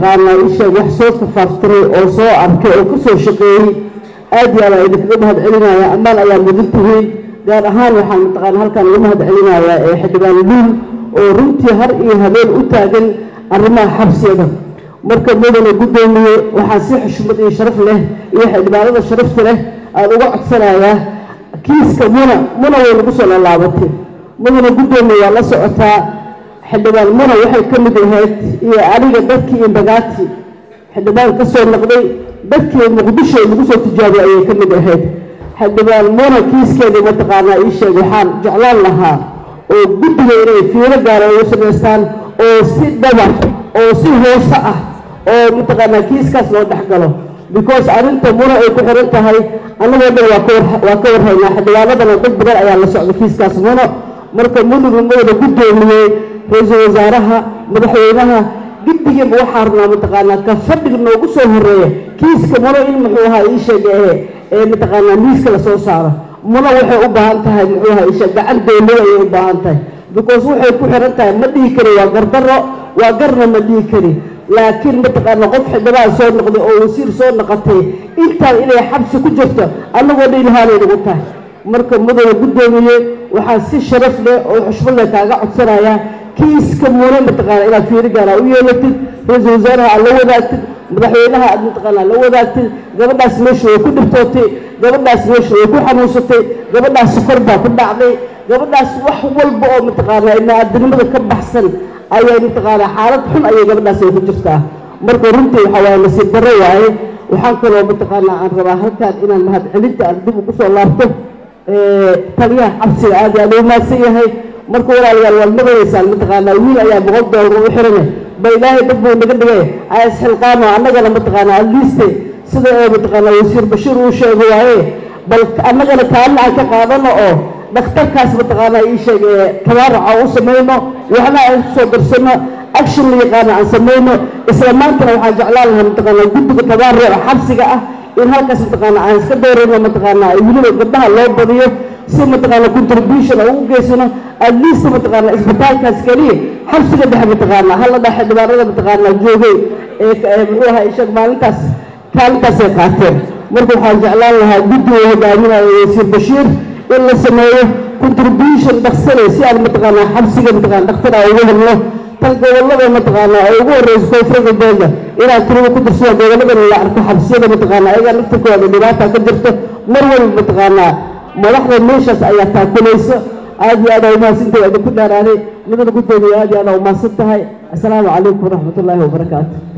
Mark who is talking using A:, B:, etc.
A: mataqaanaa isheeg wax soo kafaaftiray oo soo arkay oo ka soo shaqeeyey aad iyo aad idinkaga mahad celinaya ammaan ayaa mudan tihiin gaar ahaan waxaan mataqaana halkaan uga mahad celinayaa ee xildhibaan luul oo runtii har iyo habeen u taagan arrimaha xabsiyada marka mudane guddoomiye waxaan si xushmad iyo sharaf leh iyo xildhibaanada sharafta leh aan uga codsanayaa kiiska muna muna way nagu soo laalaabatay mudane guddoomiye waa la socotaa xildhibaan muna waxay ka mid ahayd iyo aniga dadkii imbagaati xildhibaan ka soo noqday dadkii muqdisho lagu soo tijaabiyay ayay ka mid ahayd xildhibaan muna kiiskeedii mataqaanaa ii sheeg waxaan jeclaan lahaa oo guddiga inay fiiro gaara ugu samaystaan oo si dhaba oo si hoose ah oo mataqaanaa kiiskaas loo dhex galo because arrinta muna ay ku xiran tahay annagoo dhan waa ka waa ka warhaynaa xildhibaanadana dad badan ayaa la socda kiiskaas muno marka munugu mudana guddoomiyey ra-iisul wasaaraha madaxweynaha guddigiiba waxaa rabnaa mataqaanaa ka fadhiga noogu soo horeeya kiiska muno in muxuu ahaa ii sheega ee ee mataqaanaa miiska lasoo saaro muno waxay u baahan tahay muxuu ahaa ii sheeg gacan dowlada ayay u baahan tahay because waxay ku xiran tahay ma dhihi kari waa gardaro waa garna ma dhihi kari laakiin mataqaana qof xildhibaan soo noqday oo wasiir soo noqotay intaan inay xabsi ku jirto annagoo dhan ilhaanay nagu tahay marka mudane guddoomiye waxaan si sharaf leh oo xushmad leh kaaga codsanayaa kiiska mune mataqaana inaad fiiri gaara u yeelatid ra-iisul wasaaraha aad la wadaagtid madaxweynaha aad mataqaanaa la wadaagtid gabadhaas meesha way ku dhibtootay gabadhaas meesha way ku xanuunsatay gabadhaas sukor baa ku dhacday gabadhaas wax walba oo mataqaanaa ibni-aadanimada ka baxsan ayay mataqaanaa xaalad xun ayay gabadhaas ay ku jirtaa marka runtii waxaa waaye nasiib darro waaye waxaan kaloo mataqaanaa aan rabaa halkaan inaan mahad celinta aan dib ugu soo laabto taliyaha xabsiga aad iyo aad u mahadsan yahay marka walaalayaal waad maqlaysaan mataqaanaa wiil ayaa boqol doolar ugu xirane ba ilaahay dad buu naga dhigay isxilqaamo annagana mataqaanaa adliiste sida ee mataqaanaa wasiir bashiir uu sheego waaye bal annagana kaalina aan ka qaadano oo dhakhtarkaas mataqaanaa ii sheeg ee tabaaraca u samayno waxna aan kusoo darsano action la yaqaano aan samayno isla maantana waxaan jeclaan lahaa mataqaanaa guddiga tabaaruca xabsiga ah in halkaas mataqaanaa aan iska doorayno mataqaanaa weliba gabdhaha loo badiyo si mataqaanaa contribution aan ugu geysano at least mataqaanaa isbitaalkaas keliya xabsiga dhexe mataqaanaa hala dhaa xildhibaanada mataqaanaa joogay ee muxuu ahaa ishag maalintaas kaalintaasay qaateen marka waxaan jeclaan lahaa guddiga hogaaminayo wasiir bashiir in la sameeyo contribution dhaksane si aan mataqaanaa xabsiga mataqaana dhakhtar aan ugu helno tan gobollada mataqaanaa ee ugu horreysa koonfurta dooda inaan tirada ku darsado gobolladana la arko xabsiyada mataqaanaa ayagaa naftirkooda dhibaata ka jirto mar walba mataqaanaa madaxda meeshaas ayaa taakulayso aad iyo aad aa umahadsantahay idinku dhaaraanay midana guddoomiya aad iyo aad aa umahadsan tahay assalaamu calaykum waraxmat ullaahi wabarakaatu